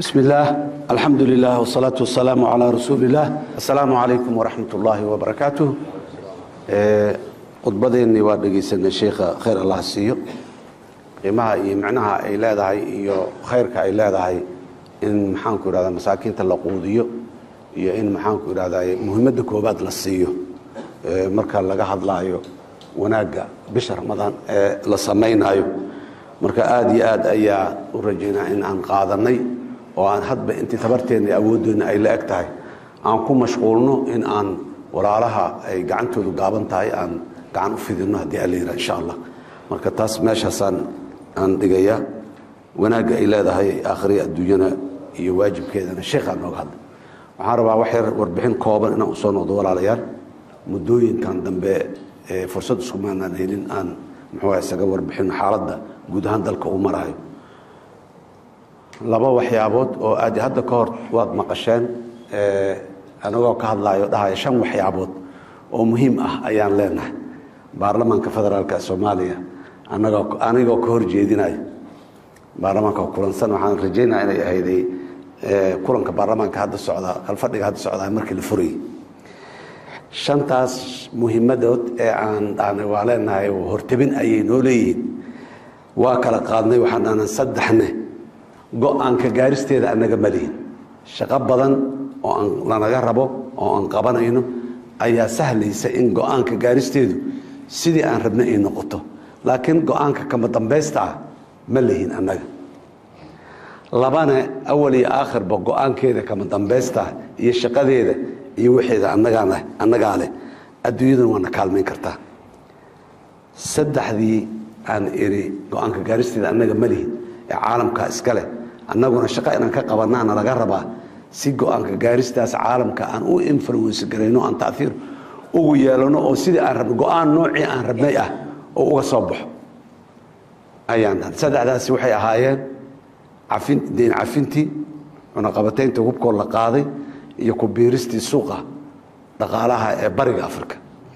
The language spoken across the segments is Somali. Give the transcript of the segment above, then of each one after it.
بسم الله الحمد لله والصلاة والسلام على رسول الله السلام عليكم ورحمة الله وبركاته khudbadeennii waa dhegaysanay sheikha khayr allah siiyo qiimaha iyo micnaha ay leedahay iyo khayrka ay leedahay in maxaanku idhahda masaakiinta la quudiyo iyo in maxaanku idhahda muhiimadda koobaad la siiyo marka laga hadlaayo wanaagga bisha ramadaan ee la samaynayo marka aada iyo aad ayaa u rajaynaa in aan qaadanay oo aan hadba intii tabarteenna iyo awoodeenna ay la eg tahay aan ku mashquulno in aan walaalaha ay gacantoodu gaaban tahay aan gacan u fidino haddii ala yidhaha insha allah marka taas meeshaasaan aan dhigayaa wanaagga ay leedahay aakhriya adduunyana iyo waajibkeedana sheekhaa nooga hadla waxaan rabaa wax yar warbixin kooban inaan usoo noqdo walaalayaal muddooyinkan dambe ee fursad iskumaanaan helin aan muxuu isaga warbixin xaaladda guud ahaan dalka uu marayo laba waxyaabood oo aad hadda ka hor waad maqasheen anagoo ka hadlaayo dhahaya shan waxyaabood oo muhiim ah ayaan leenahay baarlamaanka federaalk soomaaliya anagoo anigoo ka hor jeedinayo baarlamaanka kulansan waxaan rajaynaya inay ahayday kulanka baarlamaanka hadda socda kalfadhiga hadda socdaa markii la furayay shantaas muhiimadood ee aan dhahnay waa leenahay hortabin ayay noo leeyihiin waa kala qaadnay waxaan dhahnay saddexne go-aanka gaaristeeda annaga malihin shaqo badan oo aan lanaga rabo oo aan qabanayno ayaa sahlaysa in go-aanka gaaristeedu sidii aan rabnay ay noqoto laakiin go-aanka kama dambaysta ah ma lihin annaga labane awal iyo aakhirba go-aankeeda kama dambaysta ah iyo shaqadeeda iyo waxeeda annagaa leh adduunyaduna waana kaalmayn kartaa saddexdii aan iri go-aanka gaaristeeda annaga ma lihin ee caalamka iska leh annaguna shaqo inaan ka qabanaana laga rabaa si go-aanka gaaristaas caalamka aan u influence garayno aan taiir ugu yeelano oo sidii aan rabno go-aan noocii aan rabnay ah oo uga soo baxo ayaan saddexdaasi waxay ahaayeen cafin deyn cafintii cunaqabataynta hubkoo la qaaday iyo ku biiristii suuqa dhaqaalaha ee bariga africa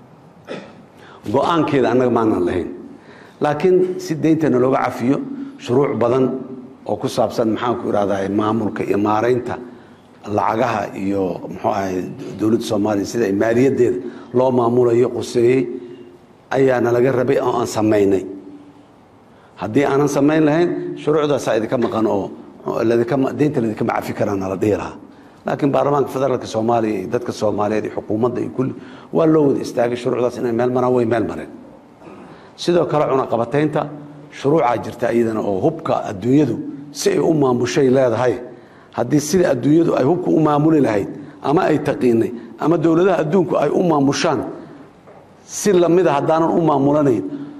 go-aankeeda annaga maanan lahayn laakiin si deyntana looga cafiyo shuruuc badan oo ku saabsan maxaanku idhahda maamulka iyo maaraynta lacagaha iyo muxuu ahay dowladda soomaaliya sida maaliyaddeeda loo maamulayo quseeyey ayaana laga rabay oo aan samaynay haddii aanan samayn lahayn shuruucdaasaa idinka maqan oo deynta ladinkama cafi karaana la dhihi lahaa laakiin baarlamaanka federaalka soomaaliya iyo dadka soomaaliyeed iyo xukuumadda iyo kulli waa loo wada istaagay shuruucdaas inay meel maraan way meel mareen sidoo kale cunaqabataynta shuruucaa jirta iyadana oo hubka adduunyadu si ay u maamushay leedahay haddii sida adduunyadu ay hubka u maamuli lahayd ama ay taqiinay ama dowladaha adduunku ay u maamushaan si lamida haddaanan u maamulanayn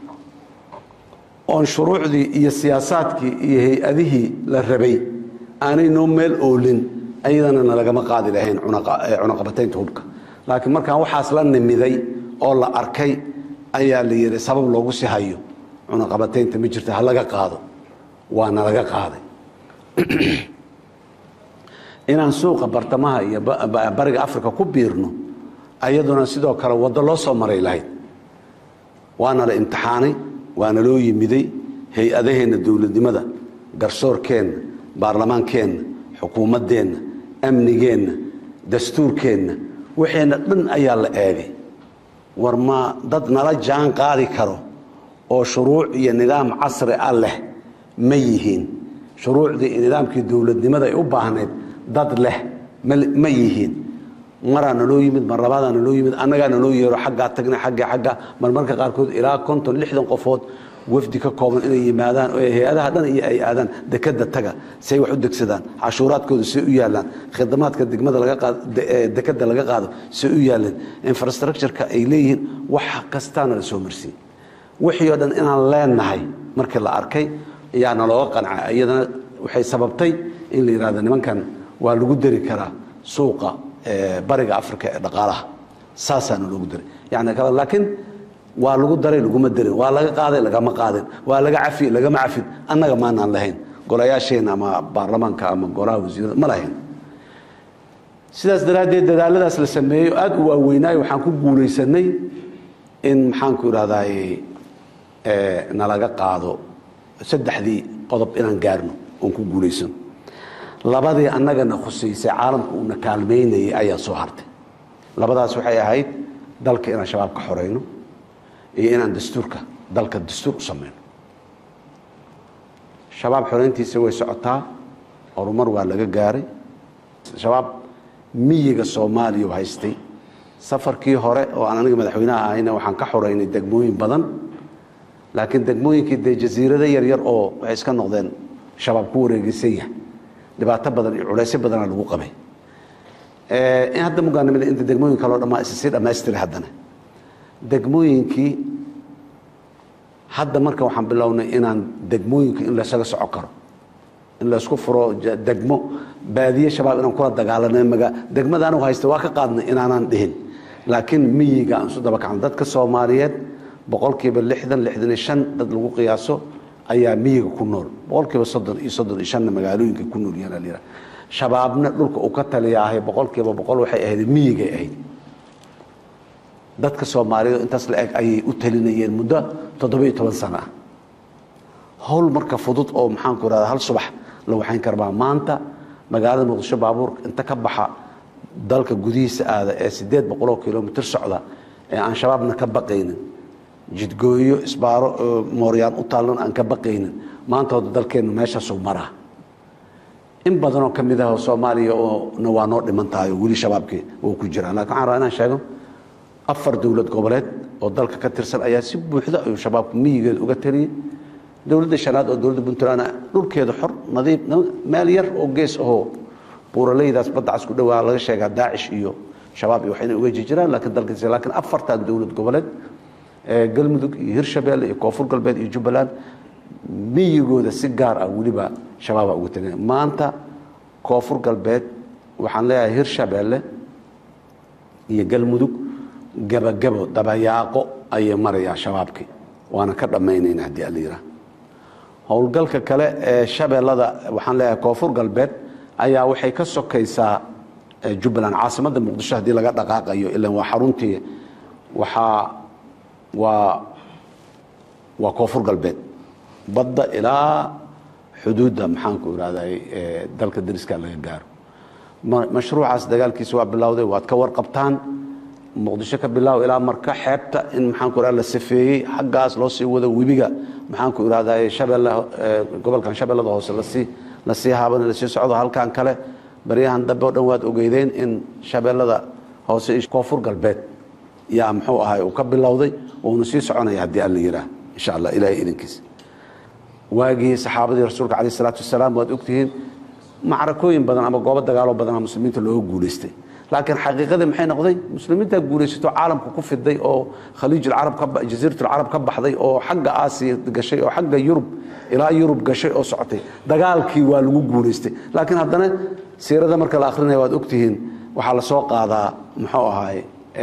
oon shuruucdii iyo siyaasaadkii iyo hay-adihii la rabay aanay noo meel oolin ayadana nalagama qaadi lahayn cunaqabataynta hubka laakiin markaan waxaas la nimiday oo la arkay ayaa la yidhi sabab loogu si hayo cunaqabataynta ma jirta ha laga qaado waa nalaga qaaday inaan suuqa bartamaha iyo bariga africa ku biirno ayaduna sidoo kale waddo loo soo maray lahayd waana la imtixaanay waana loo yimiday hay-adaheenna dowladnimada garsoorkeenna baarlamaankeenna xukuumaddeenna amnigeenna dastuurkeenna waxeenna dhan ayaa la eegay war ma dad nala jaan qaadi karo oo shuruuc iyo nidaam casri ah leh ma yihiin shuruucdii iyo nidaamkii dowladnimada ay u baahnayd dad leh ma yihiin maraa naloo yimid mar labaadaa naloo yimid annagaa naloo yeero xaggaa tagna xagga xagga marmarka qaarkood ilaa konton lixdan qofood wafdi ka kooban inay yimaadaan oo hay-adaha dhan iyo ay aadaan dekada taga say wax u degsadaan cashuuraadkooda say u yaalaan khidamaadka degmada dekada laga qaado say u yaalaan infrastructureka ay leeyihiin wax kastaana la soo marsiin wixii oo dhan inaan leenahay markii la arkay ayaa nalooga qanca iyadana waxay sababtay in la yidhahdo nimankan waa lagu dari karaa suuqa bariga africa ee dhaqaalaha saasaana loogu daray yani laakiin waa lagu daray laguma darin waa laga qaaday lagama qaadin waa laga cafi lagama cafin annaga maanaan lahayn golayaasheenna ama baarlamaanka ama golaha wasiirada ma lahayn sidaas daraaddeed dadaaladaas la sameeyo aada u waaweynaayo waxaan ku guulaysanay in maxaanku idhahdaay nalaga qaado saddexdii qodob inaan gaarno oon ku guulaysano labadii annagana khusaysay caalamka uuna kaalmaynayay ayaa soo hartay labadaas waxay ahayd dalka inaan shabaab ka xorayno iyo inaan dastuurka dalka dastuur u samayno shabaab xorayntiisa way socotaa horumar waa laga gaaray shabaab miyiga soomaaliya haystay safarkii hore oo aan aniga madaxweynaha ahayna waxaan ka xoraynay degmooyin badan laakiin degmooyinkii dee jasiirado yaryar oo waxay iska noqdeen shabaab ku wareegeysan yahay dhibaato badan iyo culaysyo badana lagu qabay in hadda mugaanimada inta degmooyin kaleo dhammaa is sii dhammaystiray haddana degmooyinkii hadda marka waxaan bilownay inaan degmooyinka in laysaga soco karo in laysku furo degmo baadiye shabaab inaan kula dagaalanay maga degmada anigu haysta waa ka qaadnay inaanaan dhihin laakiin miyiga aan isu daba kacno dadka soomaaliyeed boqolkiiba lixdan lixdan iyo shan dad lagu qiyaaso ayaa miyiga ku nool boqolkiiba soddon iyo soddon iyo shanna magaalooyinka ku nool yahaa la yidhaha shabaabna dhulka uu ka taliya ahay boqolkiiba boqol waxay ahayd miyigay ahayd dadka soomaaliyeed intaas la eg ayay u talinayeen muddo toddoba iyo toban sano ah howl marka fudud oo maxaanku irahda hal subax la waxayn karbaa maanta magaalada muqdisho baabuurka inta ka baxa dalka gudihiisa aada ee siddeed boqoloo kilomitr socda ee aan shabaabna ka baqaynin jidgooyo isbaaro mooryaan u taallan aan ka baqaynin maantooda dalkeennu meeshaasuu maraa in badanoo ka mid ah soomaaliya oona waa noo dhiman tahay oo weli shabaabkii wuu ku jiraa lakin waxaan rabaa inaan sheego afar dowlad goboleed oo dalka ka tirsan ayaa si buuxda ayuu shabaabku miyigeeda uga taliyey dowladda shanaad oo dowladda puntland dhulkeeda xor nadiif meel yar oo gees ahoo buuralaydaas baddacas ku dhowaa laga sheegaa daacish iyo shabaab iyo waxayna uga jirjiraan laakiin dalkiisa laakiin afartan dowlad goboleed galmudug iyo hirshabeelle iyo koonfur galbeed iyo jubbaland miyigooda si gaar ah weliba shabaaba uga taliya maanta koonfur galbeed waxaan leeyahay hirshabeelle iyo galmudug gabagabo dabayaaqo ayay marayaa shabaabkii waana ka dhammaynayna haddii ala yidhaha howlgalka kale ee shabeellada waxaan leeyahay koonfur galbeed ayaa waxay ka sokaysaa jubbaland caasimadda muqdisho haddii laga dhaqaaqayo ilan waa xaruntii waxaa waa waa koonfur galbeed badda ilaa xuduudda maxaanku irahday dalka dariska laga gaaro mashruucaas dagaalkiisa waa bilowday waad ka warqabtaan muqdisho ka bilaaw ilaa marka xeebta in maxaanku irahda la safeeyey xaggaas loo sii wado webiga maxaanku irahday shabeelle gobolkan shabeellada hoose lasii lasii haaban lasii socdo halkan kale baryahan dambe o dhan waad ogeydeen in shabeellada hoose iyo koonfur galbeed yaa muxuu ahay uu ka bilowday uuna sii soconaya haddii alla yidhaah insha allah ilahay idinkiisa waagii saxaabadii rasuulka caleyh isalaatu wasalaam waad ogtihiin macrakooyin badan ama goobo dagaaloo badanaa muslimiinta looga guulaystay laakiin xaqiiqadii maxay noqday muslimiintaa guulaysato caalamka ku fiday oo khaliijjasiiratulcarab ka baxday oo xagga aasiya gashay oo xagga yurub ilaa yurub gashay oo socotay dagaalkii waa lagu guulaystay laakiin haddana siirada marka la akrinaya waad ogtihiin waxaa la soo qaadaa muxuu ahaay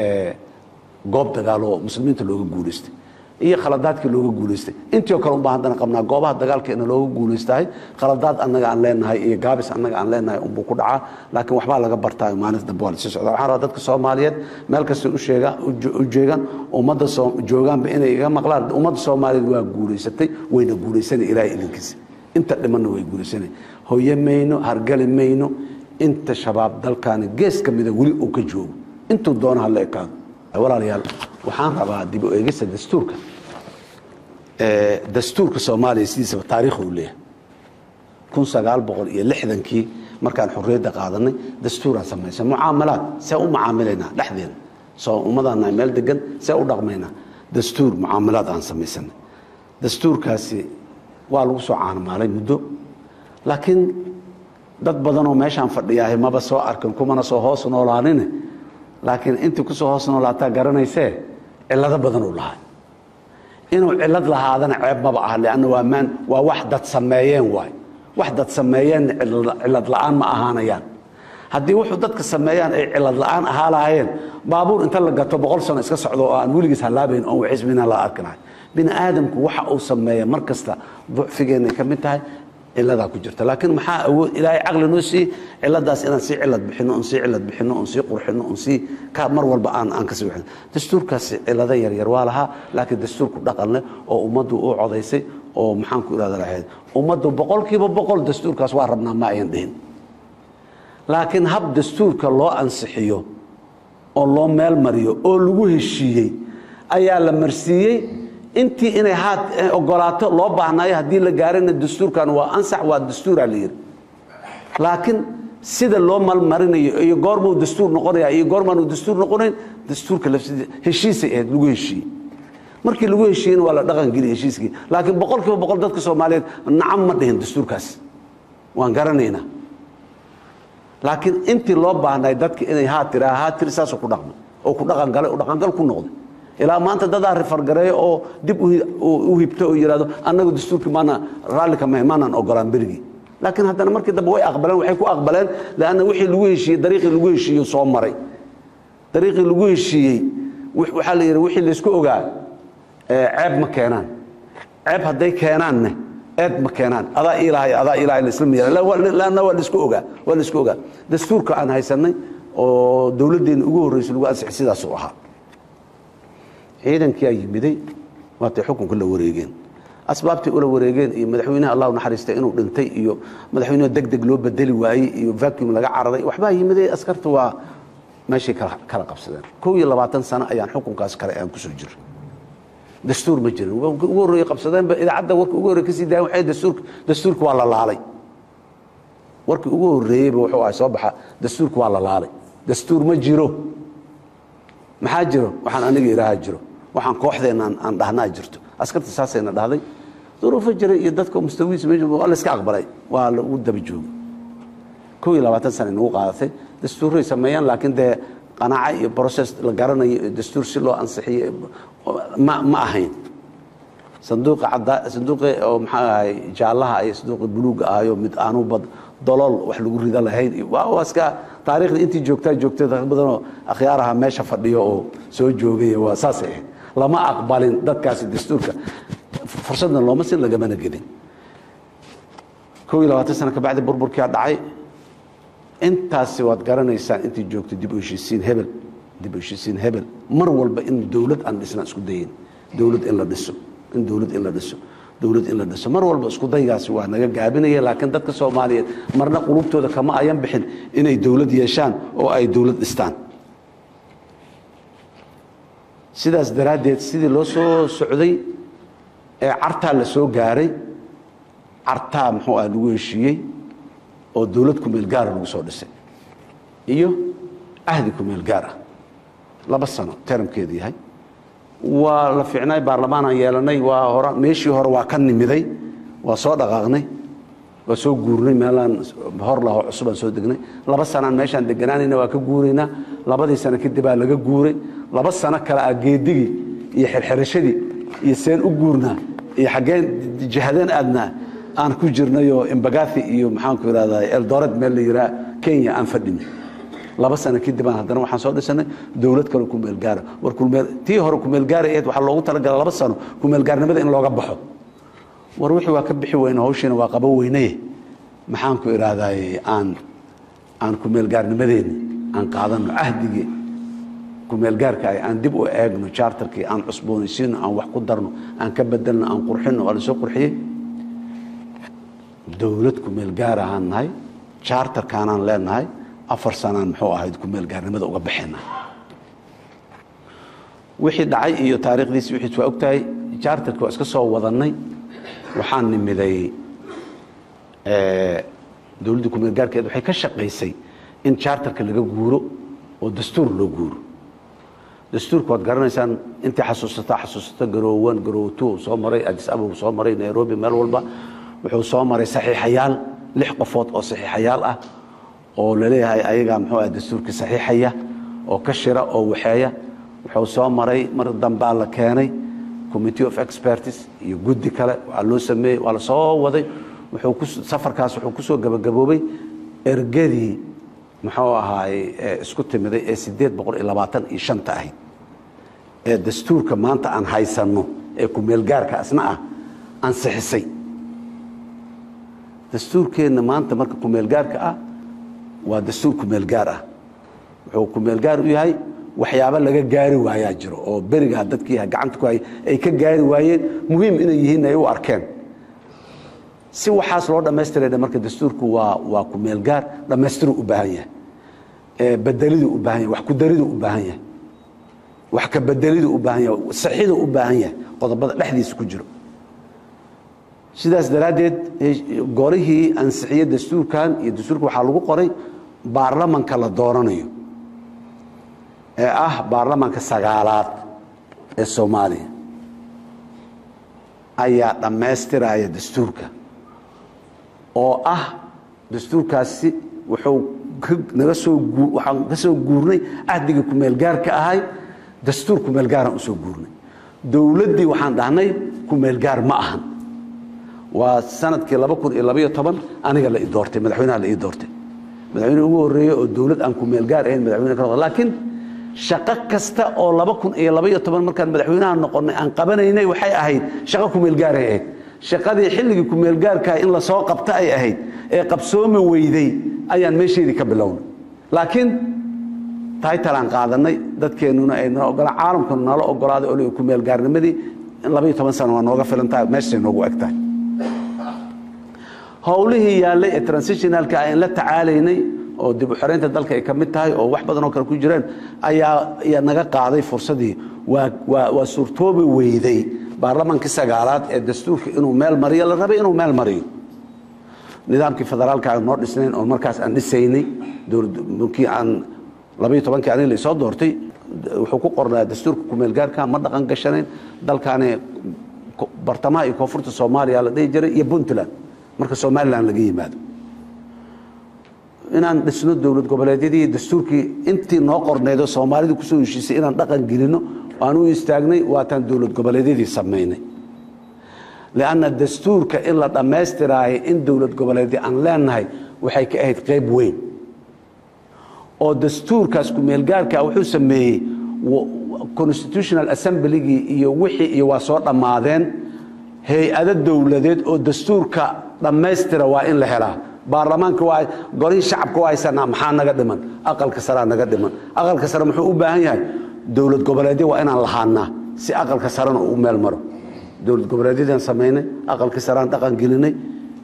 goob dagaaloo muslimiinta looga guulaystay iyo khaladaadkii looga guulaystay intii oo kale unbaa haddana qabnaa goobaha dagaalkeena looga guulaystahay khaladaad annaga aan leenahay iyo gaabis annaga aan leenahay unbuu ku dhacaa laakiin waxbaa laga bartaa maalinta dambe waa lasii socda waxaan rabaa dadka soomaaliyeed meel kasta u jeegaan ummadda joogaanba inay iga maqlaan ummadda soomaaliyeed waa guulaysatay wayna guulaysanay ilaahay idinkiisa inta dhimanna way guulaysanay hoye mayno hargali mayno inta shabaab dalkaani gees ka mida weli uu ka joogo intuu doona hala ekaado walaalayaal waxaan rabaa dib u eegista dastuurka dastuurka soomaaliya sidiisaba taariikhu u leeyahay kun sagaal boqol iyo lixdankii markaan xorriyadda qaadanay dastuuraan samaysa mucaamalaad see u mucaamilaynaa dhexdeena soo ummadaannahay meel degan see u dhaqmaynaa dastuur mucaamalaad aan samaysanay dastuurkaasi waa lagu soo caanamaalay muddo laakiin dad badanoo meeshaan fadhiyaahay maba soo arkin kumana soo hoos noolaanine laakiin intii kusoo hoos noolaataa garanaysee cillado badan uu lahaa inuu cillad lahaadana ceeb maba ah leanna waa maan waa wax dad sameeyeen waay wax dad sameeyeenna cillad la'aan ma ahaanayaan haddii wuxuu dadka sameeyaan ay cillad la'aan ahaa lahaayeen baabuur inta la gato boqol sano iska socdo oo aan weligiis hallaabayn oon waxisbina la arki lahay bini aadamku waxa uu sameeya mar kasta ducfigeenay ka mid tahay ciladaa ku jirta laakiin maxaa awood ilaahay caqli noo siiyey ciladaas inaan sii cilad bixino on sii cilad bixino on sii qurxino on sii ka mar walba aan aan kasii bixino dastuurkaasi cilado yaryar waa lahaa laakiin dastuurku dhaqan leh oo ummaddu u codaysay oo maxaan ku irahda lahayd ummaddu boqolkiiba boqol dastuurkaas waa rabnaa ma ayan dhihin laakiin hab dastuurka loo ansixiyo oo loo meel mariyo oo lagu heshiiyey ayaa la marsiiyey intii inay haad ogolaato loo baahnaayo haddii la gaarana dastuurkan waa ansax waa dastuura la yidhi laakiin sida loo malmarinayo iyo goormuu dastuur noqonaya iyo goormaanu dastuur noqonayn dastuurka lafsidi heshiisay ahayd lagu heshiiyey markii lagu heshiiyeyna waa la dhaqangeliya heshiiskii laakiin boqol kiiba boqol dadka soomaaliyeed nacam ma dhihin dastuurkaas waan garanaynaa laakiin intii loo baahnay dadka inay haa tiraa haa tiri saasuu ku dhaqmay oo ku dhaqangalay oo dhaqangal ku noqday ilaa maanta dadaa rifargareeyo oo dib u hibto oo yidhahdo annagu dastuurkii maana raalli ka mahay maanaan ogolaan berigii laakiin haddana markii dambe way aqbaleen waxay ku aqbaleen leanna wixii lagu heshiiyey dariiqii lagu heshiiyo soo maray dariiqii lagu heshiiyey waxaa la yidhi wixii laysku ogaa ceeb ma keenaan ceeb hadday keenaanne eed ma keenaan adaa ilahay adaa ilahay laisla miya laanna waa laisku ogaa waa laisku ogaa dastuurka aan haysanay oo dowladdeenna ugu horreysay lagu ansixi sidaasuu ahaa ciidankii aa yimiday waatay xukunka la wareegeen asbaabtay ula wareegeen iyo madaxweynaha allah naxariistay inuu dhintay iyo madaxweynaha deg deg loo bedeli waayey iyo vacuum laga cararay waxbaa yimiday askarta waa meeshay kala qabsadeen kow iyo labaatan sano ayaan xukunkaas kale aan kusoo jiro dastuur ma jirin ugu horreeye qabsadeenba idaacadda warka ugu horreye kasii daayan waxay dastuurka dastuurka waa la laalay warkii ugu horreeyeyba wuxuu ahay soo baxa dastuurka waa la laalay dastuur ma jiro maxaa jiro waxaan aniga idhaahaa jiro waxaan kooxdeenna aan dhahnaa jirto askarta saasayna dhahday duruufo jira iyo dadka mustawiisa meesha waa la iska aqbalay waa lagu daba joogay kow iyo labaatan sana nagu qaadatay dastuuray sameeyaan laakiin dee qanaaco iyo process la garanayo iyo dastuur si loo ansixiyo ma ma ahayn sanduuqa caddaa sanduuqi oo maxaa ahay jaallaha iyo sanduuqi buluugga ahayo mid aanu bad dolool wax lagu rida lahayn iyo waa waa iska taariikhda intii joogtaa joogtay dad badanoo akhyaaraha meesha fadhiyo oo soo joogay waa saasay ahayd lama aqbalin dadkaasi dastuurka fursadna looma sin lagamana gelin kow iyo labaatan sano kabacdi burburkiyaa dhacay intaasi waad garanaysaan intii joogtay dib u heshiisiin hebel dib u heshiisiin hebel mar walba in dowlad aan dhisnaan isku dayin dowlad in la dhiso in dowlad in la dhiso dowlad in la dhiso mar walba isku daygaasi waa naga gaabinaya laakiin dadka soomaaliyeed marna qulubtooda kama ayan bixin inay dowlad yeeshaan oo ay dowlad dhistaan sidaas daraaddeed sidii loo soo socday ee cartaa la soo gaaray cartaa muxuu ah lagu heshiiyey oo dowlad kumeel gaara lagu soo dhisay iyo ahdi kumeel gaar ah laba sano teramkeedu yahay waa la fiicnay baarlamaanaan yeelanay waa hora meeshii hore waa ka nimiday waa soo dhaqaaqnay waa soo guurnay meelaan hor laho cusubaan soo degnay laba sanaan meeshaan deganaanayna waa ka guuraynaa labadii sano kadibaa laga guuray laba sano kale ah geedigii iyo xirxirashadii iyo seen u guurnaa iyo xaggeen jihadeen aadnaa aan ku jirnayoo imbagathi iyo maxaanku ihahdaa eldoret meel la yihaa kenya aan fadhinay laba sano kadibaan haddana waxaan soo dhisanay dowlad kale kumeelgaara war tii hore kumeelgaara aheed waxaa loogu talagala laba sano kumeelgaarnimada in looga baxo war wixii waa ka bixi weyne hawshiina waa qaba weynaye maxaanku idhaahdaye aan aan kumeelgaarnimadeeni aan qaadano cahdigii kumeelgaarka ah aan dib u eegno chartarkii aan cusboonaysiino aan wax ku darno aan ka bedelno aan qurxino waa lasoo qurxiyey dowlad kumeelgaar ahaan nahay chartarkaanaan leenahay afar sanaan muxuu ahayd kumeelgaarnimada uga baxayna wixii dhacay iyo taariikhdiisi wixiis waa ogtahay chartarki waa iska soo wadannay waxaan nimiday dowladda kumeelgaarkeed waxay ka shaqaysay in chartarka laga guuro oo dastuur loo guuro dastuurka waad garanaysaan intii xasuusataa xasuusata garoowan garootu soo maray adis ababa soo maray nairobi meel walba wuxuu soo maray saxiixayaal lix qofood oo saxiixayaal ah oo laleeyahay ayagaa muxuu ah dastuurkii saxiixaya oo ka shira oo waxeeya wuxuu soo maray mar dambaa la keenay committee of experts iyo guddi kale waa loo sameeyey waa la soo waday wuxuu ku safarkaas wuxuu ku soo gabagaboobay ergadii muxuu ahaay isku timiday ee siddeed boqol iyo labaatan iyo shanta ahayd ee dastuurka maanta aan haysanno ee kumeelgaarka asna ah ansixisay dastuurkeenna maanta marka kumeelgaarka ah waa dastuur kumeelgaar ah wuxuu kumeelgaar u yahay waxyaabo laga gaari waayaa jiro oo berigaa dadkii gacanta ku hay ay ka gaari waayeen muhiim inay yihiin ay u arkeen si waxaas loo dhammaystirayna marka dastuurku waa waa ku meel gaar dhammaystiruu u baahan yahay bedeliduu u baahan yahay wax ku dariduu u baahan yahay wax ka bedeliduu u baahan yahay saxiduu u baahan yahay qodobada dhexdiisa ku jiro sidaas daraaddeed golihii ansixiye dastuurkan iyo dastuurka waxaa lagu qoray baarlamanka la dooranayo ee ah baarlamanka sagaalaad ee soomaaliya ayaa dhammaystiraya dastuurka oo ah dastuurkaasi wuxuu naga soo waxaan ka soo guurnay cahdigii kumeelgaarka ahay dastuur kumeelgaaraan usoo guurnay dowladdii waxaan dhahnay kumeelgaar ma ahan waa sanadkii laba kun iyo labaiyo toban aniga la i doortay madaxweynaha la ii doortay madaxweyne ugu horreeye oo dowlad aan kumeelgaar ahayn madaxweyne ka noqda laakiin shaqo kasta oo laba kun iyo labaiyo toban markaan madaxweynaha noqonnay aan qabanaynay waxay ahayd shaqo kumeelgaaray ahayd shaqadii xilligii kumeelgaarkaa in lasoo qabta ay ahayd ee qabsoomi weyday ayaan meesheedii ka bilownay laakiin taytalaan qaadanay dadkeennuna ay nala ogolaan caalamkuna nala ogolaaday oo kumeelgaarnimadii labaiyo toban sano waa nooga filan tahay meeshay noogu eg tahay howlihii yaallay ee transitionalka aan la tacaalaynay oo dib u xoreynta dalka ay ka mid tahay oo wax badan oo kale ku jiraan ayaa ayaa naga qaaday fursadii waa waa waa suurtoobi weyday baarlamaankii sagaalaad ee dastuurka inuu meel mariyo la rabay inuu meel mariyo nidaamkii federaalka aan noo dhisnayn oo markaas aan dhisaynay dowladkii aan labaiyo tobankii aniga la isoo doortay wuxuu ku qornaa dastuurka kumeelgaarka ma dhaqan gashanayn dalkaani bartamaha iyo koonfurta soomaaliya la dhihi jiray iyo puntland marka somalilan laga yimaado inaan dhisno dowlad goboleedyadii dastuurkii intii noo qorneedo soomaalida kusoo heshiisay inaan dhaqan gelino aan u istaagnay waataan dowlad goboleedyadii samaynay lianna dastuurka in la dhammaystiraayo in dowlad goboleedyo aan leenahay waxay ka ahayd qayb weyn oo dastuurkaas kumeelgaarka wuxuu sameeyey constitutional assemblygii iyo wixii iyo waa soo dhammaadeen hay-ado dowladeed oo dastuurka dhammaystira waa in la helaa baarlamaanka waa golihii shacabka waa haysanaa maxaa naga dhiman aqalka saraa naga dhiman aqalka sare muxuu u baahan yahay dowlad goboleedyo waa inaan lahaanaa si aqalka sarena uu meel maro dowlad goboleedyadaan samaynay aqalka saraan dhaqan gelinay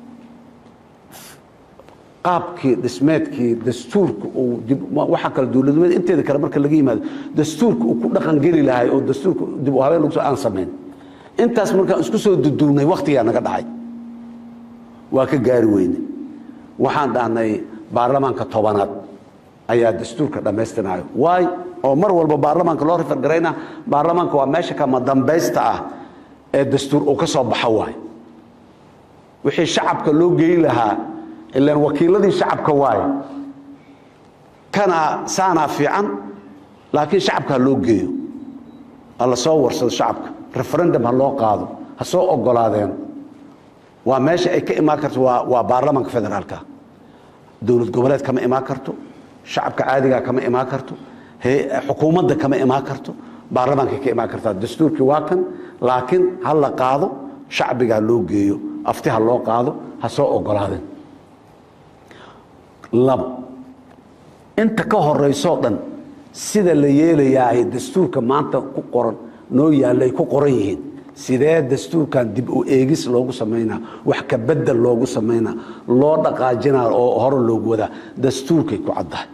qaabkii dhismeedkii dastuurka uu waxa kale dowladnimada inteeda kale marka laga yimaado dastuurka uu ku dhaqan geli lahay oo dastuurka dib u habeen lagu soo aan samayn intaas markaan isku soo duduubnay wakhtigaa naga dhacay waa ka gaari weyne waxaan dhahnay baarlamaanka tobanaad ayaa dastuurka dhammaystirnayo waay oo mar walba baarlamaanka loo rifargarayna baarlamaanka waa meesha kama dambaysta ah ee dastuur uu ka soo baxo waay wixii shacabka loo geyi lahaa ilaan wakiiladii shacabka waaye kana saanaa fiican laakiin shacabka ha loo geeyo ha la soo warsado shacabka referendum ha loo qaado ha soo ogolaadeen waa meesha ay ka imaan karto waa waa baarlamaanka federaalka dowlad goboleed kama imaan karto shacabka caadigaa kama imaan karto xukuumadda kama imaan karto baarlamaankay ka imaan kartaa dastuurkii waa kan laakiin ha la qaado shacbiga ha loo geeyo afti ha loo qaado ha soo ogolaadeen labo inta ka horeysoo dhan sida la yeelayaay dastuurka maanta ku qoran noo yaallay ku qoran yihiin sidee dastuurkan dib u eegis loogu samaynaa wax ka bedel loogu samaynaa loo dhaqaajinaa oo hore loogu wadaa dastuurkay ku caddahay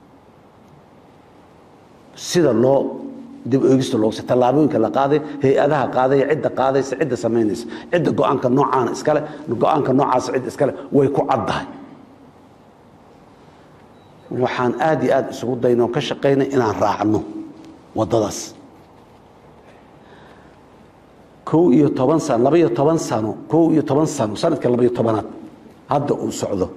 sida loo dib u eegista loogu tallaabooyinka la qaaday hay-adaha qaadaya cidda qaadaysa cidda samaynaysa cidda go-aanka noocaana iskale go-aanka noocaasa cidda iskale way ku caddahay waxaan aad iyo aad isugu daynoo ka shaqaynay inaan raacno waddadaas kow iyo toban sano labaiyo toban sano kow iyo toban sano sanadka labaiyo tobanaad hadda uu socdo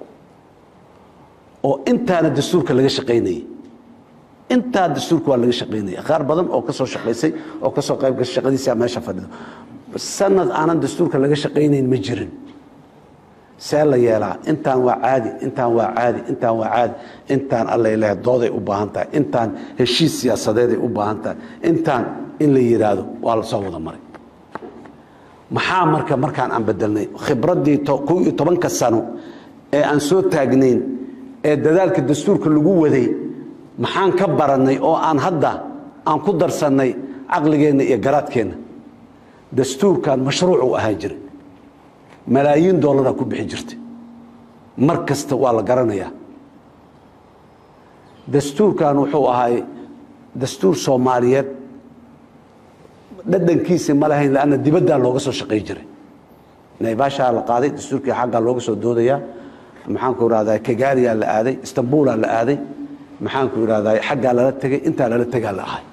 oo intaana dastuurka laga shaqaynayay intaa dastuurka waa laga shaqaynaya qaar badan oo ka soo shaqaysay oo ka soo qayb gashay shaqadiisa meesha fadhido sanad aanan dastuurka laga shaqaynayn ma jirin see la yeelaa intaan waa caadi intaan waa caadi intaan waa caadi intaan allay lehe dooday u baahan tahay intaan heshiis siyaasadeeday u baahan tahay intaan in la yidhaahdo waa la soo wada maray maxaa marka markaan aan bedelnay khibraddii kow iyo tobanka sano ee aan soo taagnayn ee dadaalka dastuurka lagu waday maxaan ka barannay oo aan hadda aan ku darsannay caqligeenna iyo garaadkeenna dastuurkan mashruuc uu ahaan jiray malaayiin dollaraa ku bixi jirtay mar kasta waa la garanayaa dastuurkan wuxuu ahay dastuur soomaaliyeed dhadhankiisi ma lahayn lanna dibaddaa looga soo shaqay jiray naybaashaa la qaaday dastuurkii xaggaa looga soo doodayaa maxaanku irahdaa kagaariyaa la aaday istanbuulaa la aaday maxaanku irahdaa xaggaa lala tegay intaa lala tegaa la ahay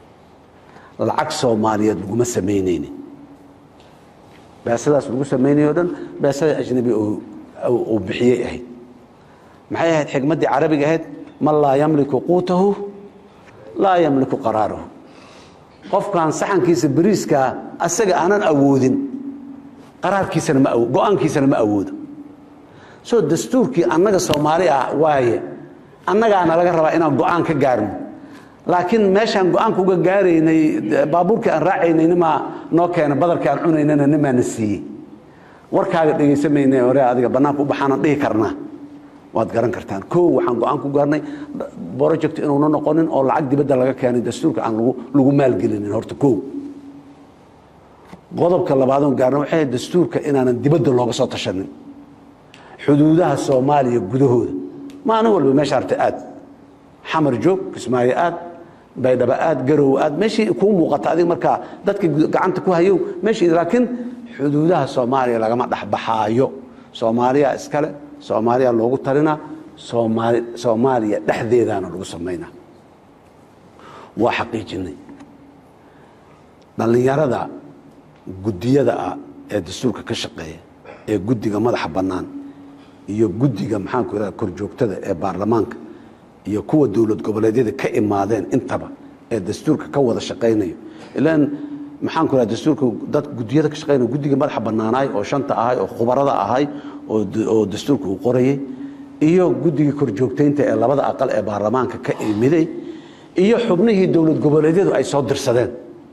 lacag soomaaliyeed laguma samaynayni beesadaas lagu samaynayo o dhan beesada ajnabi uu bixiyey ahayd maxay ahayd xikmaddii carabiga ahayd man laa yamliku quutahu laa yamliku qaraarahu qofkan saxankiisa beriiskaa asaga aanan awoodin qaraarkiisana ma go-aankiisana ma awoodo soo dastuurkii annaga soomaali ah waaye annagaana laga rabaa inaan go-aan ka gaarno laakiin meeshaan go-aanka uga gaaraynay baabuurkii aan raacaynay nimaa noo keena badarkii aan cunaynana nimaana siiyey warkaaga dhegaysamayna hore adiga bannaanka u baxaanaan dhihi karnaa waad garan kartaan koo waxaan go-aan ku gaarnay project inuuna noqonin oo lacag dibadda laga keenay dastuurka aan lagu maalgelinin horta koo qodobka labaadoon gaarna waxay ahayd dastuurka inaanan dibadda looga soo tashanin xuduudaha soomaaliya gudahooda maalin walba meesha arta aad xamar joog kismaayo aad baydhaba aad garow aad meeshii kuu muuqata adig markaa dadka gacanta ku hayow meeshii laakiin xuduudaha soomaaliya lagama dhexbaxaayo soomaaliya iskale soomaaliya loogu talinaa soomaali soomaaliya dhexdeedaana lagu samaynaa waa xaqiijinay dhallinyarada guddiyada ah ee dastuurka ka shaqeeya ee guddiga madaxa bannaan iyo guddiga maxaanku irahda korjoogtada ee baarlamaanka iyo kuwa dowlad goboleedyada ka imaadeen intaba ee dastuurka ka wada shaqaynayo ilaan maxaanku irahda dastuurka dad guddiyada ka shaqeynaya guddiga madaxa bannaanaay oo shanta ahay oo khubarada ahay oo dastuurka uu qorayay iyo guddigii korjoogtaynta ee labada aqal ee baarlamaanka ka imiday iyo xubnihii dowlad goboleedyadu ay soo dirsadeen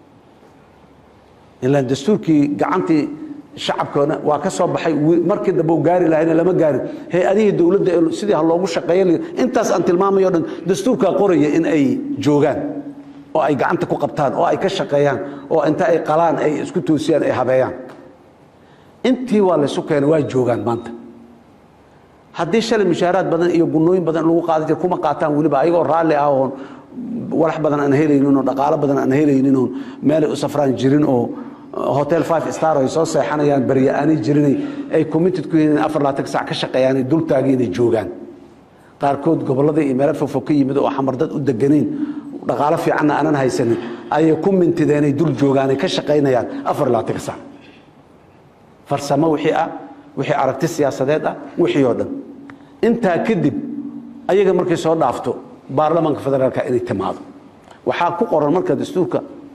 ilaan dastuurkii gacantii shacabkana waa ka soo baxay markii dambe u gaari lahayna lama gaarin hay-adihii dowladda sidii ha loogu shaqeeya intaas aan tilmaamayo o dhan dastuurkaa qoraya in ay joogaan oo ay gacanta ku qabtaan oo ay ka shaqeeyaan oo inta ay qalaan ay isku toosiyaan ay habeeyaan intii waa laysu keenay waa joogaan maanta haddii shalay mushaaraad badan iyo gunooyin badan lagu qaada jir kuma qaataan weliba ayagoo raalli ah oon walax badan aan helaynin oo dhaqaalo badan aan helaynin oo meelay u safraan jirin oo hotel five star ay soo seexanayaan barya aanay jirinay ay committed ku yihiin afar laatan sac ka shaqeeyaanay dultaagii inay joogaan qaarkood gobollada iyo meelo fogfog ka yimid oo xamar dad u deganayn dhaqaalo fiicanna aanan haysanin ayay ku mintideenay dul joogaanay ka shaqaynayaan afar laatan sac farsamo wixii ah wixii aragti siyaasadeed ah wixii oo dhan intaa kadib ayaga markay soo dhaafto baarlamaanka federaalka inay timaado waxaa ku qoran marka dastuurka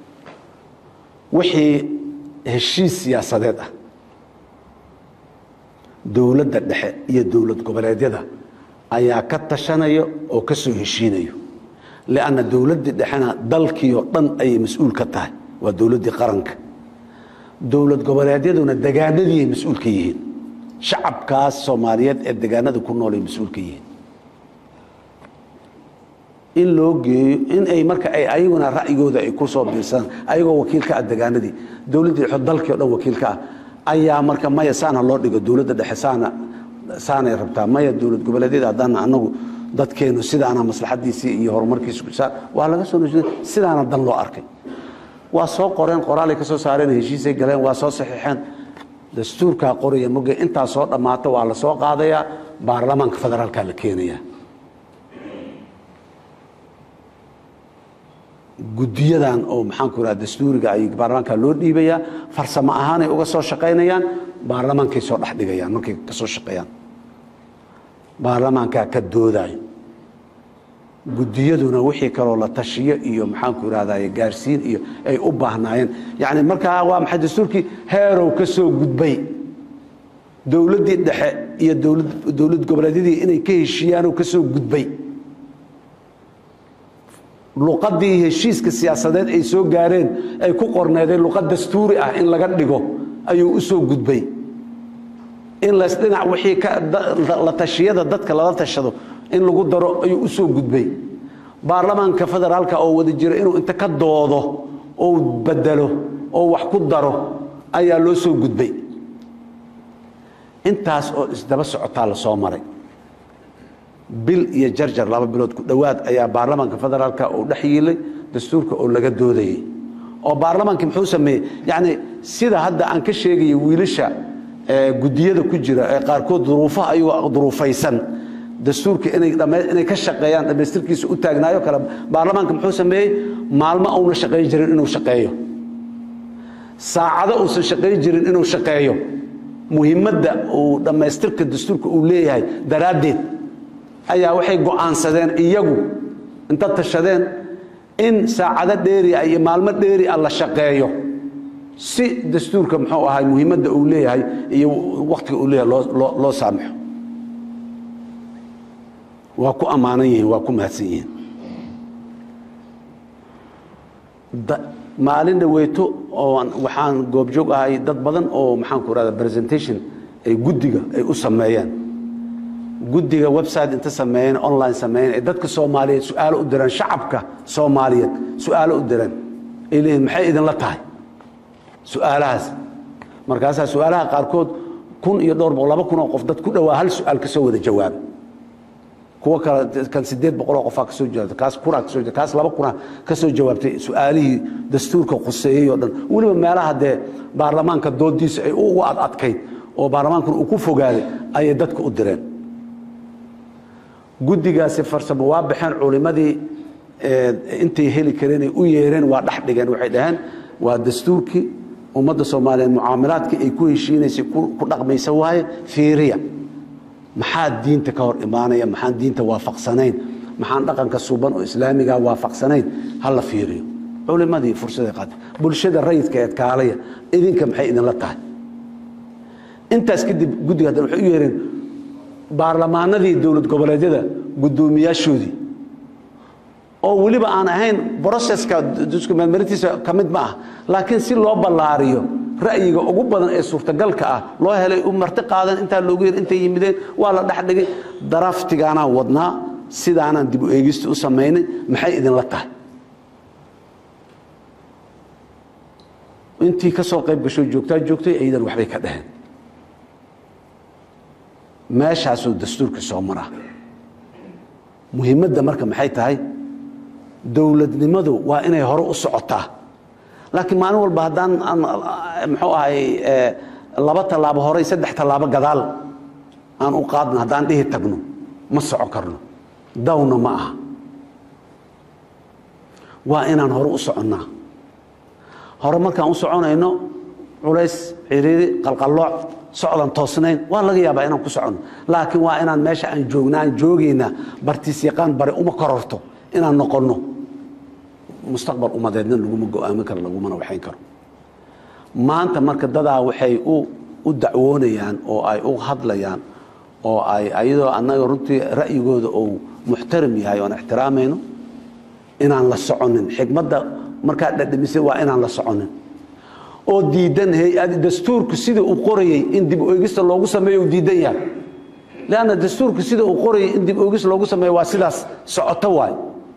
wixii heshiis siyaasadeed ah dowladda dhexe iyo dowlad goboleedyada ayaa ka tashanaya oo ka soo heshiinayo lianna dowladdii dhexena dalkii oo dhan ayay mas-uul ka tahay waa dowladdii qaranka dowlad goboleedyaduna degaanadiiay mas-uul ka yihiin shacabkaas soomaaliyeed ee degaanada ku noolay mas-uul ka yihiin in loo geeyo in ay marka ay ayaguna ra'yigooda ay ku soo biirsadaan ayagoo wakiil ka ah degaanadii dowladdii dhexe dalkii o dhan wakiil ka ah ayaa marka maya saana loo dhigo dowladda dhexe saana saanay rabtaa maya dowlad goboleedyada haddaana anagu dadkeenu sidaana maslaxadiisii iyo horumarkiisa waa laga soo nojida sidaana dan loo arkay waa soo qoreen qoraalay ka soo saareen heshiisay galeen waa soo saxiixeen dastuurkaa qoraya moge intaa soo dhammaato waa la soo qaadayaa baarlamaanka federaalkaa la keenayaa guddiyadan oo maxaanku irahda dastuuriga ay baarlamaanka loo dhiibayaa farsamo ahaanay uga soo shaqaynayaan baarlamaankay soo dhex dhigayaan markay ka soo shaqeeyaan baarlamaankaa ka doodayo guddiyaduna wixii kaloo la tashiyo iyo maxaanku irahdaye gaarsiin iyo ay u baahnaayeen yacni markaa waa maxay dastuurkii heerow ka soo gudbay dowladdii dhexe iyo dowlad goboleedyadii inay ka heshiiyaanoo ka soo gudbay luqadii heshiiska siyaasadeed ay soo gaareen ay ku qorneedeen luqad dastuuri ah in laga dhigo ayuu u soo gudbay in lasdhinac wixii la tashiyada dadka lala tashado in lagu daro ayuu u soo gudbay baarlamaanka federaalka oo wada jira inuu inta ka doodo oo bedelo oo wax ku daro ayaa loo soo gudbay intaas oo isdaba socotaa la soo maray bil iyo jarjar laba bilood ku dhowaad ayaa baarlamaanka federaalka uu dhex yiilay dastuurka oo laga doodayey oo baarlamaankii muxuu sameeyey yacni sida hadda aan ka sheegaya wiilasha gudiyada ku jira ee qaarkood duruufaha ayagoo duruufaysan dastuurka inay inay ka shaqeeyaan dhammaystirkiisa u taagnaayo kale baarlamaanka muxuu sameeyey maalmo uuna shaqayn jirin inuu shaqeeyo saacado uusan shaqayn jirin inuu shaqeeyo muhiimadda uu dhammaystirka dastuurka uu leeyahay daraaddeed ayaa waxay go'aansadeen iyagu inta tashadeen in saacado dheeri ah iyo maalmo dheeri ah la shaqeeyo si dastuurka muxuu ahay muhiimadda uu leeyahay iyo wakhtiga uu leeyahay loo loo saamaxo waa ku ammaanan yihiin waa ku mahadsan yihiin maalin dhaweyto oo waxaan goobjoog ahay dad badan oo maxaan ku rahda presentation ay guddiga ay u sameeyeen guddiga website inta sameeyeen online sameeyeen ay dadka soomaaliyeed su-aalo u direen shacabka soomaaliyeed su-aalo u direen ay leeyihin maxay idinla tahay su-aalahaas markaasaa su-aalaha qaarkood kun iyo dhowr boqol laba kun oo qof dad ku dhowaa hal su-aal ka soo wada jawaaba kuwa kale kan sideed boqoloo qofaa ka soo jawaabtay kaas kunaa ka soo jawaabtay kaas laba kunaa ka soo jawaabtay su-aalihii dastuurka khuseeyey oo dhan weliba meelaha dee baarlamaanka doodiisa ay ugu ad adkayd oo baarlamaankuna uu ku fogaaday ayay dadka u direen guddigaasi farsamo waa baxeen culimadii intay heli kareenay u yeereen waa dhex dhigeen waxay dhaheen waa dastuurkii ummadda soomaaliyeed mucaamalaadkii ay ku heshiinaysay ku dhaqmaysa waaye fiiriya maxaa diinta ka hor imaanaya maxaan diinta waafaqsanayn maxaan dhaqanka suban oo islaamiga waafaqsanayn ha la fiiriyo culimadii fursaday qaatay bulshada rayidka eed kaalaya idinka maxay idinla tahay intaas kadib guddiga haddana waxay u yeereen baarlamaanadii dowlad goboleedyada guddoomiyaashoodii oo weliba aan ahayn broseska meelmarintiisa ka mid ma ah laakiin si loo ballaariyo ra'yiga ugu badan ee suurtagalka ah loo helay u marti qaadan intaa loogu yar intay yimideen waa la dhex dhigay daraftigaanaan wadnaa sidaanaan dib u eegista u samaynay maxay idinla tahay intii ka soo qayb gasho joogtaa joogtay aydan waxbay ka dhaheen meeshaasuu dastuurka soo maraa muhiimadda marka maxay tahay dowladnimadu waa inay hore u socotaa laakiin maalin walba haddaan muxuu ahay laba tallaabo horey saddex tallaabo gadaal aan u qaadno haddaan dhihi tagno ma soco karno dawna ma aha waa inaan hore u soconnaa hore markaan u soconayno culays ciriiri qalqallooc socdan toosnayn waa laga yaabaa inaan ku soconno laakiin waa inaan meesha aan joogna aan joogaynaa bartiis yaqaan bare uma kororto inaan noqonno mustaqbal umadeedna laguma go-aamin karo lagumana waxayn karo maanta marka dadaa waxay u dacwoonayaan oo ay u hadlayaan oo ay ayadoo annaga runtii ra'yigooda uu muxtaram yahay oan ixtiraamayno inaan la soconin xikmadda markaa dhadhamisay waa inaan la soconin oo diidan hay-ad dastuurku sida uu qorayey in dib oegista loogu sameeyo uu diidan yahay leanna dastuurku sida uu qorayay in dib oegis loogu sameeyo waa sidaas socoto waay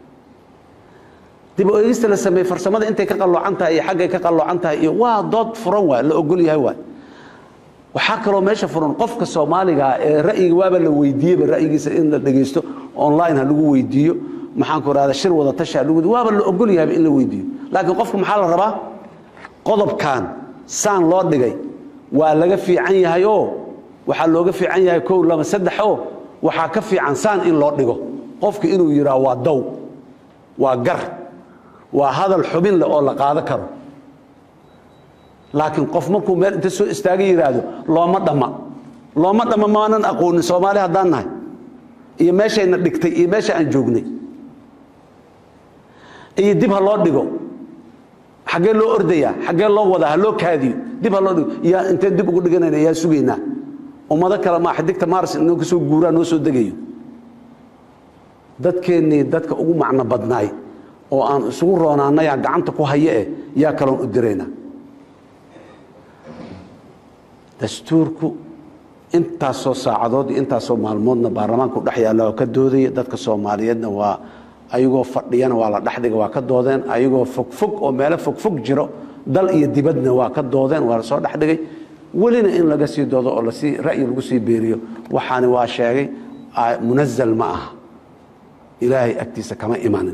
dib oegista la sameeye farsamada intay ka qalloocan tahay iyo xaggay ka qalloocan tahay iyo waa dood furan waay la ogol yahay waay waxaa kaloo meesha furan qofka soomaaligaa ee ra'yiga waaba la weydiiyeyba ra'yigiisa in la dhegaysto online ha lagu weydiiyo maxaan ku rahda shir wada tashi ha lagu waaba la ogol yahayba in la weydiiyo laakiin qofka maxaa la rabaa qodobkan saan loo dhigay waa laga fiican yahay oo waxaa looga fiican yahay kow laba saddex oo waxaa ka fiican saan in loo dhigo qofka inuu yidhaah waa dow waa gar waa hadal xubin leh oo la qaado karo laakiin qof markuu meel inta soo istaaga yidhaahdo looma dhamma looma dhamma maanan aqoonin soomaali haddaan nahay iyo meeshayna dhigtay iyo meesha aan joognay iyo dib ha loo dhigo xaggee loo ordayaa xaggee loo wadaa ha loo kaadiyo dib ha loo dhigo yaa inteen dib ugu dhiganayna yaa sugaynaa ummado kale maa xidigta maaris inoo ka soo guuraa noo soo degayo dadkeennii dadka ugu macno badnaay oo aan isugu roonaanayaa gacanta ku haye eh yaa kaloon u diraynaa dastuurku intaasoo saacadood iyo intaasoo maalmoodna baarlamaanku dhex yaalla oo ka doodaya dadka soomaaliyeedna waa ayagoo fadhiyana waa la dhexdhiga waa ka doodeen ayagoo fogfog oo meelo fogfog jiro dal iyo dibadna waa ka doodeen waa la soo dhexdhigay welina in laga sii doodo oo lasii ra'yi lagu sii beeriyo waxaani waa sheegay munazal ma aha ilaahay agtiisa kama imanin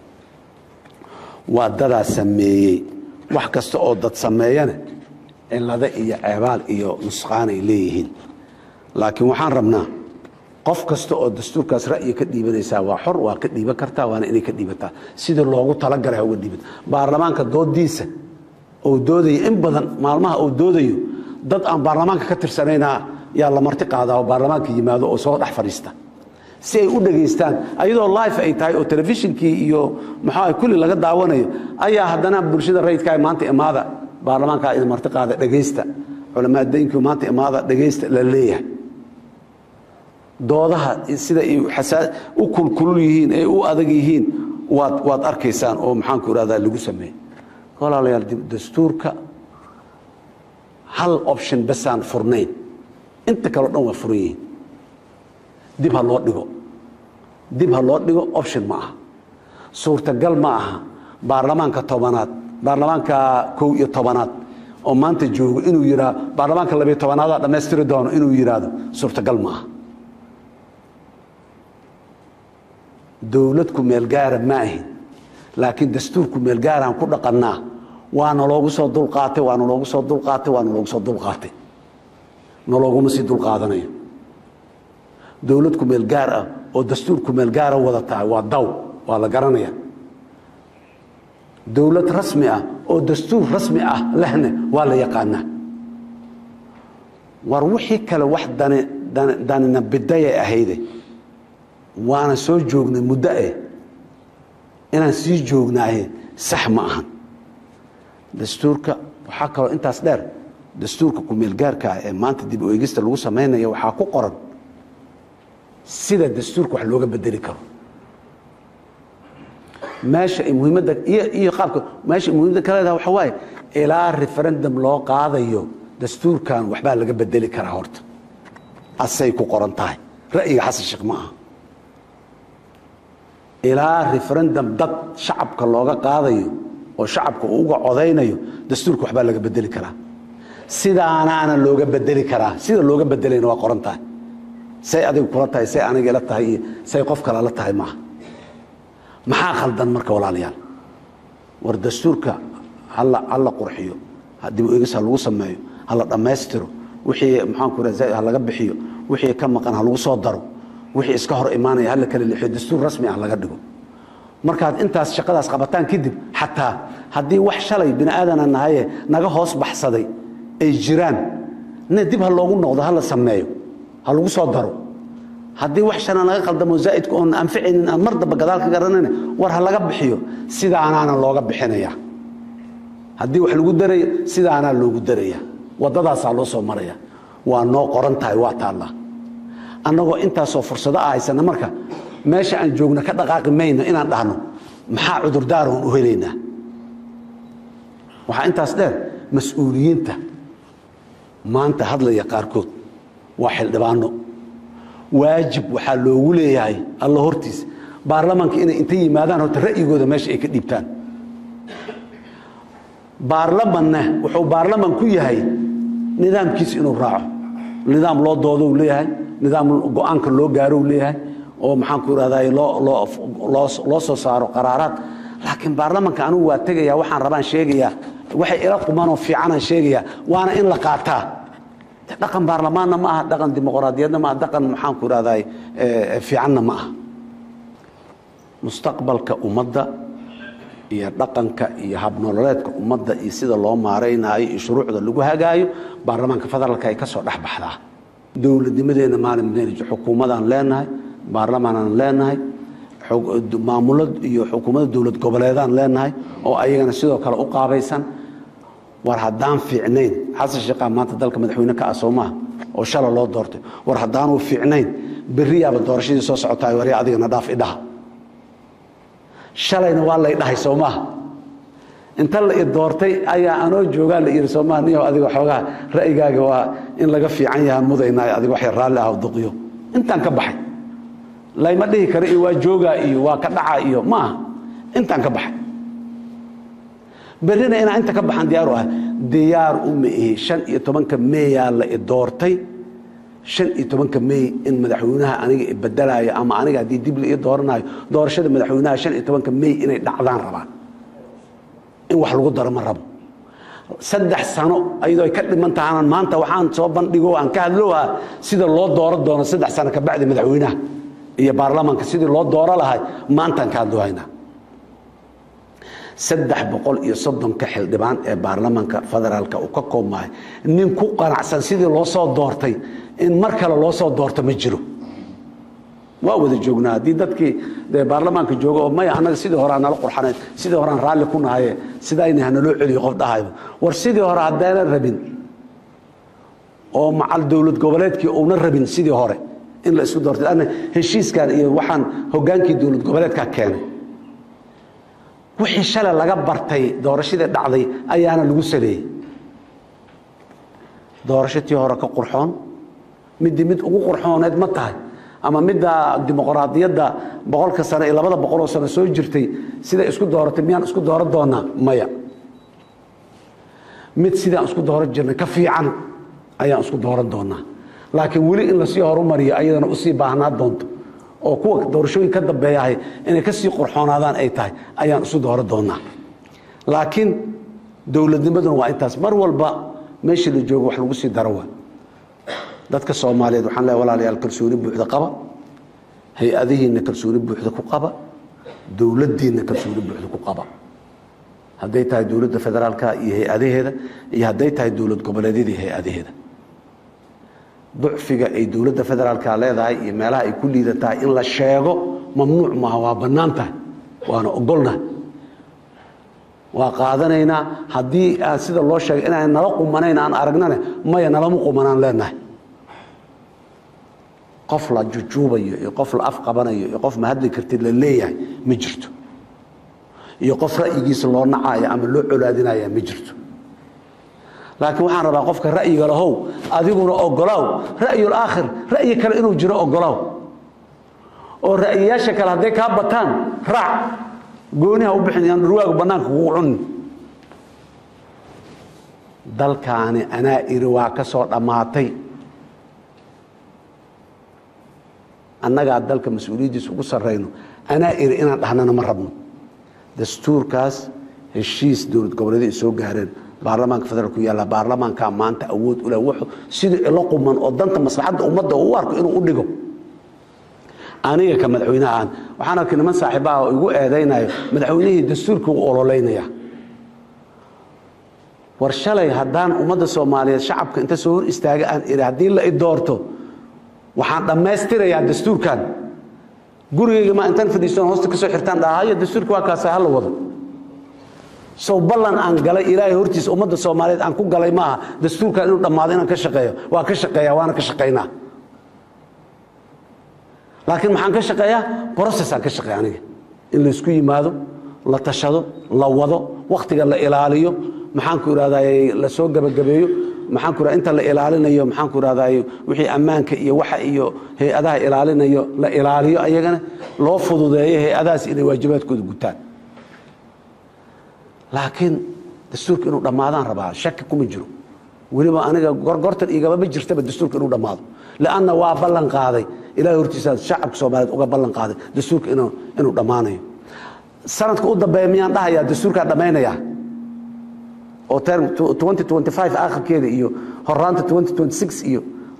waa dadaa sameeyey wax kasta oo dad sameeyana cilado iyo ceebaal iyo nusqaan ay leeyihiin laakiin waxaan rabnaa qof kasta oo dastuurkaas ra'yi ka dhiibanaysaa waa xor waa ka dhiiban kartaa waana inay ka dhiibataa sidii loogu talagalay uga dhiiban baarlamaanka doodiisa ou doodayo in badan maalmaha uu doodayo dad aan baarlamaanka ka tirsanayna yaa la marti qaadaa oo baarlamaanka yimaado oo soo dhex fadhiista si ay u dhegaystaan ayadoo life ay tahay oo telefishinkii iyo maxaa kulli laga daawanayo ayaa haddana bulshada rayidka maanta imaada baarlamaanka idin marti qaada dhegaysta culamaadaynkii maanta imaada dhegaysta la leeyahay doodaha sida ay u kulkulul yihiin ay u adag yihiin waad waad arkaysaan oo maxaanku irahdaa lagu sameeyey walaalayaal dastuurka hal option basaan furnayn inta kaleo dhan waa furan yihiin dib ha loo dhigo dib ha loo dhigo option ma aha suurtagal ma aha baarlamaanka tobanaad baarlamaanka kow iyo tobanaad oo maanta joogo inuu yidhaa baarlamaanka labiyo tobanaada dhammaystiri doono inuu yidhaahdo suurtagal ma aha dowlad ku meel gaara ma ahin laakiin dastuurku meel gaaraan ku dhaqannaa waana loogu soo dulqaatay waana loogu soo dulqaatay waana loogu soo dulqaatay nalooguma sii dulqaadanayo dowlad ku meel gaar ah oo dastuur ku meel gaara wada tahay waa daw waa la garanaya dowlad rasmi ah oo dastuur rasmi ah lehna waa la yaqaanaa war wixii kale wax danina bidayay ahayde waana soo joognay muddo eh inaan sii joognaaye sax ma ahan dastuurka waxaa kaloo intaas dheer dastuurka kumeelgaarkaa ee maanta dib u eegista lagu samaynaya waxaa ku qoran sida dastuurka wax looga bedeli karo meesha ay muhiimadda iyo iyo qaabka meesha ay muhiimadda ka leedahay waxa waaye ilaa referendum loo qaadayo dastuurkan waxbaa laga bedeli karaa horta asay ku qoran tahay ra'yiga xasan sheekh ma aha ilaa referendum dad shacabka looga qaadayo oo shacabka uu uga codaynayo dastuurka waxbaa laga bedeli karaa sidaanaana looga bedeli karaa sida looga bedelayna waa qoran tahay say adigu kula tahay say aniga ila tahay iyo say qof kale la tahay maaha maxaa khaldan marka walaalayaal war dastuurka hala hala qurxiyo dib u eegis ha lagu sameeyo hala dhammaystiro wixii maxaanku raa ha laga bixiyo wixii ka maqan ha lagu soo daro wixii iska hor imaanaya hala kala leexiyo dastuur rasmi ah laga dhigo markaad intaas shaqadaas qabataan kadib xataa haddii wax shalay bini aadana nahaye naga hoos baxsaday ay jiraan ne dib ha loogu noqdo ha la sameeyo ha lagu soo daro haddii wax shana naga qaldamo zaa'idka oon anficaynin aan mar damba gadaal ka garanayna war ha laga bixiyo sidaanaana looga bixinaya haddii wax lagu darayo sidaanaa loogu daraya waddadaasaa loo soo maraya waa noo qoran tahay waa taallaa annagoo intaasoo fursado ah haysana marka meesha aan joogno ka dhaqaaqi mayno inaan dhahno maxaa cudurdaaroon u helaynaa waxaa intaas dheer mas-uuliyiinta maanta hadlaya qaarkood waa xildhibaano waajib waxaa loogu leeyahay alla hortiisa baarlamaanka inay inta yimaadaan horta ra'yigooda meesha ay ka dhiibtaan baarlamanna wuxuu baarlaman ku yahay nidaamkiisa inuu raaco nidaam loo doodo u leeyahay nidaam go-aanka loo gaaro u leeyahay oo maxaanku irahday loo soo saaro qaraaraad laakiin baarlamanka anigu waa tegaya waxaan rabaan sheegayaa waxay ila qumanoo fiicanaan sheegayaa waana in la qaataa dhaqan baarlamaanna ma aha dhaqan dimuqraadiyadna ma aha dhaqan maxaanku irahday fiicanna ma aha mustaqbalka ummadda iyo dhaqanka iyo habnololeedka ummadda iyo sida loo maaraynaayo iyo shuruucda lagu hagaayo baarlamaanka federaalka ay ka soo dhex baxdaa dowladnimadeenna maalin xukuumadaan leenahay baarlamaanaan leenahay maamulad iyo xukuumadda dowlad goboleedaan leenahay oo ayagana sidoo kale u qaabaysan war haddaan fiicnayn xasan sheekhaa maanta dalka madaxweyne ka ah soo maaha oo shala loo doortay war haddaanuu fiicnayn berriyaaba doorashadii soo socotaay warya adigana dhaaf idhaha shalayna waa lay dhahay soo maaha inta la i doortay ayaa anoo joogaa la yidhi soomaa niyo adiga xoogaa ra'yigaaga waa in laga fiican yahaan mudaynaayo adiga waxay raalli ah duqiyo intaan ka baxay layma dhihi karo iyo waa joogaa iyo waa ka dhaca iyo ma aha intaan ka baxay berrina inaan inta ka baxaan diyaaru ah diyaar uma ihi shan iyo tobanka meeyaa la i doortay shan iyo tobanka mey in madaxweynaha aniga i bedelaayo ama aniga haddii dib la ii dooranayo doorashada madaxweynaha shan iyo tobanka mey inay dhacdaan rabaan in wax lagu daro ma rabo saddex sano ayadoo ay ka dhiman tahanan maanta waxaan soo bandhigo aan ka hadlowaa sida loo dooro doono saddex sano kabacdi madaxweynaha iyo baarlamaanka sidii loo dooro lahay maantaan ka hadloohaynaa saddex boqol iyo soddonka xildhibaan ee baarlamaanka federaalka uu ka koobmahay nin ku qanacsan sidii loo soo doortay in mar kale loo soo doorto ma jiro waa wada joognaa haddii dadkii dee baarlamaanka jooga oo maya annaga sidii hore aan nala qurxanayn sidii hore aan raalli ku nahaye sidayna hanaloo celiyo qof dhahayba war sidii hore haddaynan rabin oo macal dowlad goboleedkii uuna rabin sidii hore in la isku doortay anna heshiiskan iyo waxaan hoggaankii dowlad goboleedkaa keenay wixii shalay laga bartay doorashadii dhacday ayaana lagu saleeyey doorasho tii hore ka qurxoon middii mid ugu qurxooneed ma tahay ama midda dimuqraadiyadda boqolka sano iyo labada boqoloo sano soo jirtay siday isku dooratay miyaan isku dooran doonaa maya mid sidaan isku dooran jirnay ka fiican ayaan isku dooran doonaa laakiin weli in lasii horumariyo ayadana usii baahnaa doonto oo kuwa doorashooyin ka dambeeyahay inay ka sii qurxoonaadaan ay tahay ayaan isu dooran doonaa laakiin dowladnimaduna waa intaas mar walba meeshii la joogo wax lagu sii daro waa dadka soomaaliyeed waxaan leehay walaalayaal kalsooni buuxda qaba hay-adihiinna kalsooni buuxda ku qaba dowladdiinna kalsooni buuxda ku qaba hadday tahay dowladda federaalka iyo hay-adaheeda iyo hadday tahay dowlad goboleedyada iyo hay-adaheeda ducfiga ay dowladda federaalka leedahay iyo meelaha ay ku liidatahay in la sheego mamnuuc maaha waa bannaan tahay waana ogolnahay waa qaadanaynaa haddii aan sida loo sheegay inaan nala qumanayn aan aragnane maya nalama qumanaan leenahay qof la jujuubayo iyo qof la afqabanayo iyo qof ma hadli kartid la leeyahay ma jirto iyo qof ra'yigiisa loo nacayo ama loo colaadinaya ma jirto laakiin waxaan rabaa qofka ra'yiga lahow adiguna ogolaaw ra'yul aakhir ra'yi kale inuu jiro ogolaaw oo ra'yiyaasha kale hadday kaa bataan raac gooniha u bixin yaan dhurwaagu bannaanka kugu cunin dalkaani anaa iri waa ka soo dhammaatay annagaa dalka mas-uuliyaddiisa ugu sarrayno anaa iri inaan dhahnana ma rabno dastuurkaas heshiis dowlad goboleeday ay soo gaareen baarlamaanka federaalku yaalla baarlamaankaa maanta awood u leh wuxuu sidii ilo quman oo danta maslaxadda ummadda uu u arko inuu u dhigo aniga ka madaxweynahaan waxaan arkay niman saaxiibaha oo igu eedaynayo madaxweynihii dastuurkii u ololeynaya war shalay haddaan ummadda soomaaliyeed shacabka inta soo hor istaaga aan iri haddii la i doorto waxaan dhammaystirayaa dastuurkan gurigayga ma intaan fadhiistoon hoosta ka soo xirtaan dhaha hayo dastuurka waa kaasa hala wado sow ballan aan galay ilaahay hortiisa ummadda soomaaliyeed aan ku galay maaha dastuurkan inuu dhammaado inaan ka shaqeeyo waa ka shaqeeya waana ka shaqaynaa laakiin maxaan ka shaqeeyaa brocessaan ka shaqeeya aniga in laysku yimaado la tashado la wado wakhtiga la ilaaliyo maxaan ku ihahday la soo gebagabeeyo maxaan ku inta la ilaalinayo maxaan ku ihahday wixii ammaanka iyo waxa iyo hay-adaha ilaalinayo la ilaaliyo ayagana loo fududeeyo hay-adahaas inay waajibaadkooda gutaan laakiin dastuurka inuu dhammaadaan rabaa shaki kuma jiro weliba aniga gorgortan igaba ma jirtaba dastuurka inuu dhammaado lanna waa ballan qaaday ilahay hortiisaa shacabka soomaaliyeed uga ballan qaaday dastuurka inuu dhammaanayo sanadka u dambeeya miyaan dhahayaa dastuurkaa dhammaynaya oo term akhirkeeda iyo horaanta iyo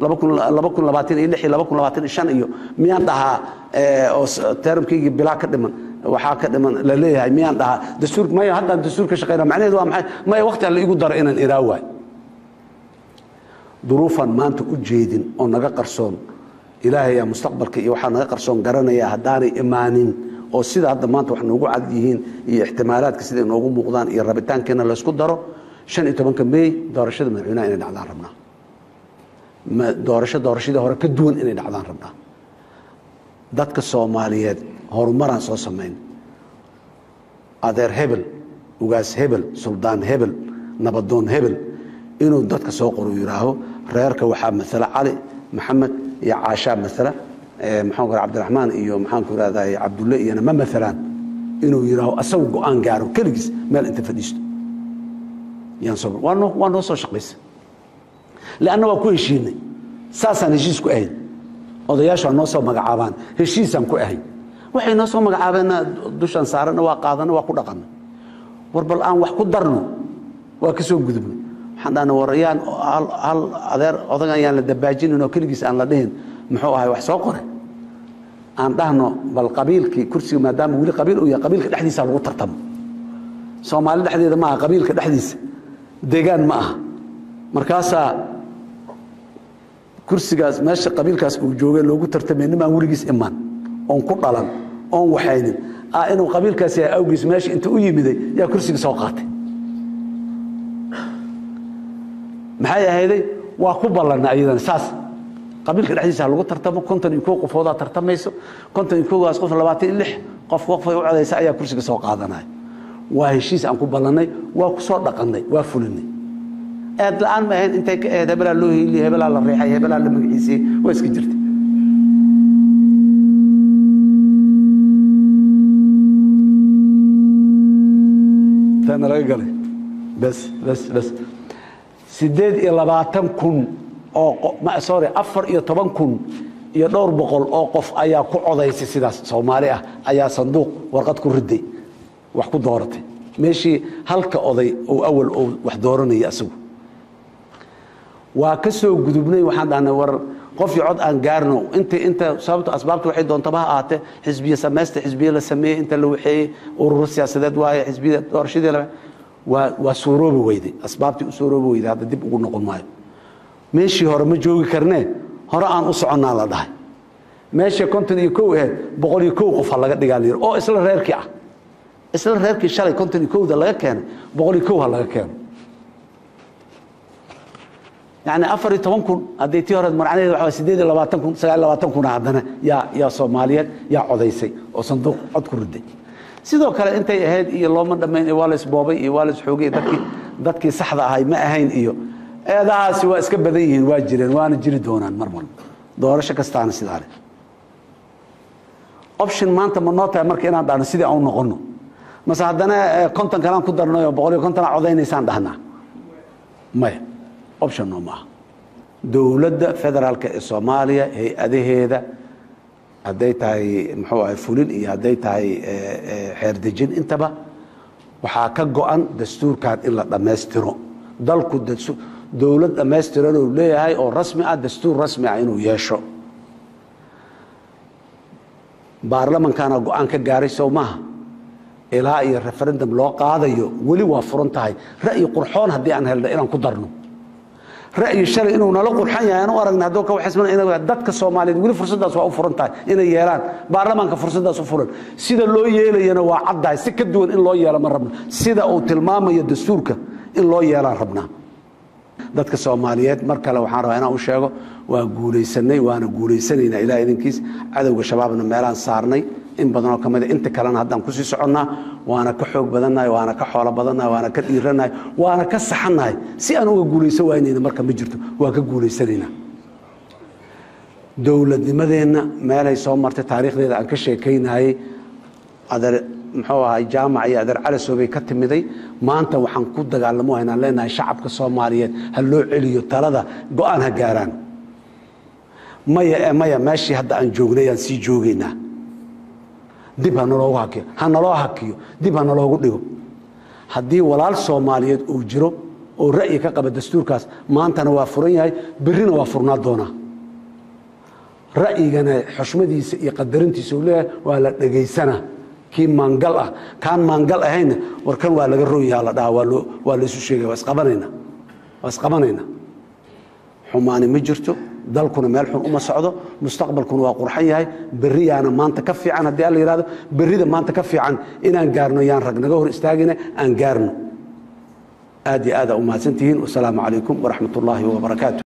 iyo miyaan dhahaa oo termkaygii bilaa ka dhiman waxaa ka dhiman la leeyahay miyaan dhahaa dastuur maya haddaan dastuur ka shaqeyna macnaheedu waa maxay maya waqti alla igu daro inaan iraa waay duruufaan maanta u jeedin oo naga qarsoon ilaahayaa mustaqbalka iyo waxaa naga qarsoon garanaya haddaanay imaanin oo sida hadda maanta wax noogu cad yihiin iyo ixtimaalaadka siday noogu muuqdaan iyo rabitaankeenna laysku daro shan iyo tobanka mey doorashada madaxweynaha inay dhacdaan rabnaa doorasho doorashadii hore ka duwan inay dhacdaan rabnaa dadka soomaaliyeed horumaraan soo samayn adeer hebel ugaas hebel suldaan hebel nabadoon hebel inuu dadka soo qoru yidhaaho reerka waxaa maala cali maxamed iyo caashaa maala maxaan ku cabdiraxmaan iyo maxaanku irahday cabdulle iyona ma maalaan inuu yidhaaho asagu go-aan gaaro keligiis meel inta fadhiisto yaan soo waa noo waa noo soo shaqaysa leanna waa ku heshiinay saasaan heshiis ku ahayn odayaashu waa noo soo magacaabaan heshiisaan ku ahayn waxay noo soo magacaabeenna dushaan saarana waa qaadana waa ku dhaqana war bal aan wax ku darno waa ka soo gudubnay waxaan dhahna war yaan hal adeer odagan yaan la dabaajinin oo keligiis aan la dhihin muxuu ahay wax soo qore aan dhahno bal qabiilkii kursiga maadaama weli qabiil uu yahay qabiilka dhexdiisa lagu tartamo soomaali dhexdeeda ma aha qabiilka dhexdiisa deegaan ma aha markaasaa kursigaas meesha qabiilkaas uu joogay loogu tartamay nimaan weligiis imaan oon ku dhalan oon waxaynin ah inuu qabiilkaas yahay awgiis meesha inta u yimiday yaa kursiga soo qaatay maxay ahayday waa ku ballanna ayadana saas qabiilka dhexdiisa lagu tartamo konton iyo kow qofoodaa tartamayso konton iyo kowgaas qof labaatan iyo lix qof qofay u codaysa ayaa kursiga soo qaadanaya waa heshiis aan ku ballannay waa ku soo dhaqannay waa fulinay eed la-aan ma ahayn intay ka ahayd hebelaa loo hiiliyey hebelaa la reexay hebelaa la magaciisiyey waa iska jirtay taana laga galay bes bes bes siddeed iyo labaatan kun oo sorry afar iyo toban kun iyo dhowr boqol oo qof ayaa ku codaysay sidaas soomaali ah ayaa sanduuq warqad ku riday wax ku dooratay meeshii halka oday oo awal oo wax dooranaya asagu waa ka soo gudubnay waxaan dhahnay war qofii cod aan gaarno inta inta sababta asbaabta waxay doontaba ha ahaatee xisbiye samaysta xisbiye la sameeyey inta la waxeeyey ururo siyaasadeed waaye xisbiya doorashadii la waa waa suuroobi weyday asbaabtii u suuroobi weyday hadda dib ugu noqon maayo meeshii hore ma joogi karnee hore aan u soconnaa la dhahay meesha konton iyo kow ahayd boqol iyo kow qof ha laga dhigaa la yidhi oo isla reerkii ah isla reerkii shalay konton iyo kowda laga keenay boqol iyo kow ha laga keeno yani afar iyo toban kun haddii tii hore marcnaheed waxa sideed iyo labaatan kun sagaal iyo labaatan kuna haddana yaa yaa soomaaliyeed yaa codaysay oo sanduuq cod ku riday sidoo kale intay ahayd iyo looma dhammayn iyo waa la isboobay iyo waa la isxoogay dadkii dadkii saxda ahay ma ahayn iyo eedahaasi waa iska badan yihiin waa jireen waana jiri doonaan mar walba doorasho kastaana sidaa leh option maanta ma noo tahay marka inaan dhahno sidii aan u noqonno mase haddana konton kalaan ku darnay oo boqol iyo konton aa codaynaysaan dhahnaa maya option noo maaha dowladda federaalka ee soomaaliya hay-adaheeda hadday tahay muxuu ahay fulin iyo hadday tahay xeerdejin intaba waxaa ka go-an dastuurkan in la dhammaystiro dalku dowlad dhammaystiran uu leeyahay oo rasmi ah dastuur rasmi ah inuu yeesho baarlamankaana go-aan ka gaaray sow maaha ilaa iyo referendum loo qaadayo weli waa furan tahay ra'yi qurxoon haddii aan helno inaan ku darno ra'yi shalay inuu nala qurxan yahay aan u aragna hadduu ka waxisman in dadka soomaaliyeed weli fursaddaas waa u furan tahay inay yeelaan baarlamaanka fursaddaas u furan sida loo yeelayana waa caddahay si ka duwan in loo yeelo ma rabno sida uu tilmaamayo dastuurka in loo yeelaan rabnaa dadka soomaaliyeed mar kale waxaan rabaa inaan u sheego waa guulaysanay waana guulaysanaynaa ilaah idinkiis cadowga shabaabna meelaan saarnay in badanoo ka mida inta kalena haddaan kusii soconnaa waana ka xoog badannahay waana ka xoolo badannahay waana ka dhiirannahay waana ka saxannahay si aan uga guulaysan waynayna marka ma jirto waan ka guulaysanaynaa dowladnimadeenna meelay soo martay taariikhdeeda aan ka sheekaynayey adeer muxuu ahay jaamac iyo adeer calasoobay ka timiday maanta waxaan ku dagaalamo haynaan leenahay shacabka soomaaliyeed ha loo celiyo talada go-aan ha gaaraan maya e maya meeshii hadda aan joognay aan sii joogaynaa dib ha naloogu hakiyo ha naloo hakiyo dib ha naloogu dhigo haddii walaal soomaaliyeed uu jiro oo ra'yi ka qaba dastuurkaas maantana waa furan yahay berrina waa furnaa doonaa ra'yigana xushmadiisa iyo qadarintiisa uu leeyahay waa la dhegaysanaa kii maangal ah kaan maangal ahayna war kan waa laga roonyaha la dhaha waa loo waa laysu sheegaya waa isqabanayna waa isqabanayna xumaani ma jirto dalkuna meel xun uma socdo mustaqbalkuna waa qurxan yahay berriyaana maanta ka fiican haddii alla yihahdo berrida maanta ka fiican inaan gaarno yaan rag naga hor istaagina aan gaarno aad iyo aada u mahadsantihiin wasalaamu calaykum waraxmat ullaahi wabarakaatu